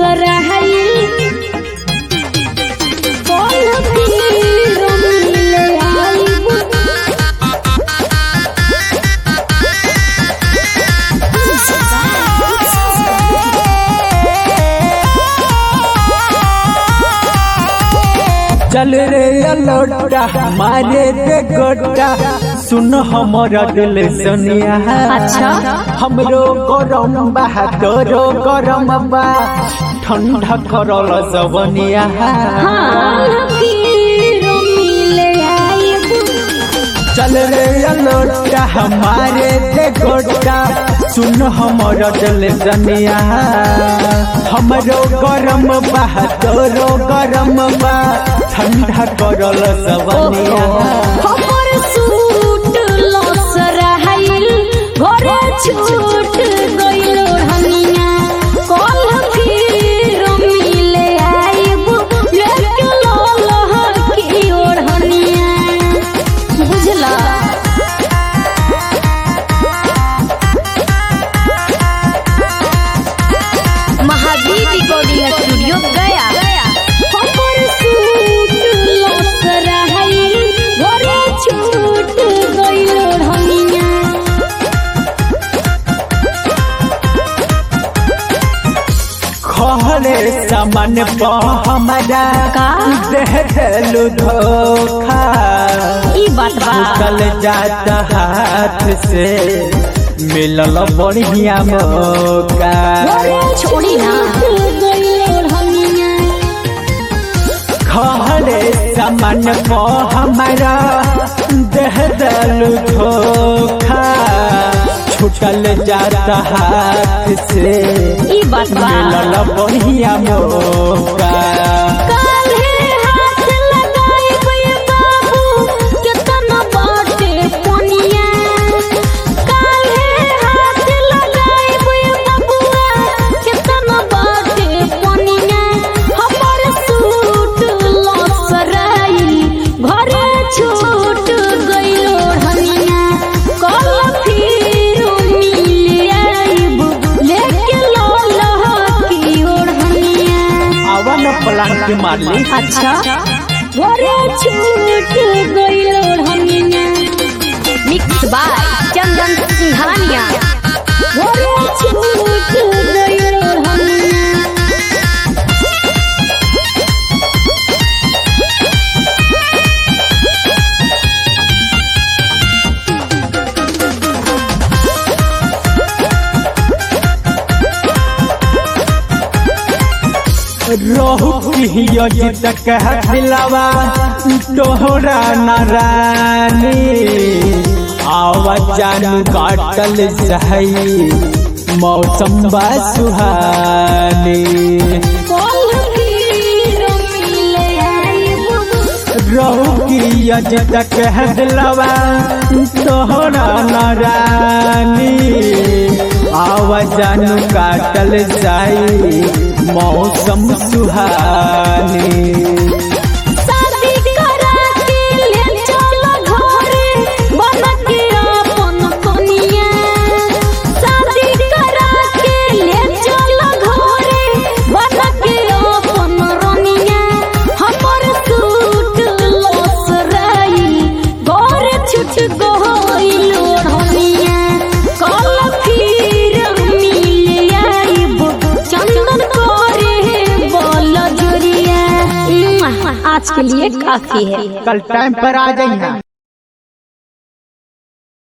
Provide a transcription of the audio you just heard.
लसरहई कौन फिर मिले आईब चल रे अलोटा मारे दे गोटा सुन हमर दिल सुनिया अच्छा। हमरो गरम बा तोरो गरम बा ठंडा करल जवनिया कौन फिर मिले आईब चल रे अलोटा हमारे दे गोटा सुन हमर दिल सुनिया हमरो गरम बा तोरो गरम बा ठंडा करल जवनिया हमर सूट लसरहई घरे छूट गइल हनिया कल फिर मिले आईब लेके ललह की ओढ़निया बुझला महावीर रिकॉर्डिंग स्टूडियो गया हमर सूट लसरहई घरे छूट गइल हनिया खहरे सामान प हमारा का? दे देलु धोखा ई बात बा निकल जाता हाथ से मिलल बढ़िया मौका घरे छोड़ी ना गइल हनिया खहरे सामान प हमारा दे देलु धोखा छूटल जाता हाथ से ई बात बा मिलल बढ़िया मौका काल्हे हाथ लगाइब ये बाबू, केतना बाटे पनिया। काल्हे हाथ लगाइब ये बबुआ, केतना बाटे पनिया। हमर सूट लसराई, घरे छूट गइल ओढ़निया। कल फिर मिल आइब, लेके ललह की ओढ़निया। आवन प्लांट मारली अच्छा घरे छूट गइल ओढ़निया मिक्स बाय चंदन सिंघानिया घरे छूट गइल ओढ़निया रोहु की तक दिलावा तोहरा नारानी आवाज जानू काटल सही मौसम बा सुहानी कल फिर मिले आइब रोहु की तक दिलावा तोहरा नारानी आवाज जानू काटल सही मौसम सुहानी शादी करा के ले चल घरे बन के अपन कनिया शादी करा के ले चल घरे बन के अपन रनिया हमर सूट लसराई घर छुट गइल ओढ़निया कल फिर मिल आइब चंदन करे बोल जोरिया आज के लिए काफी है कल टाइम पर आ जाइए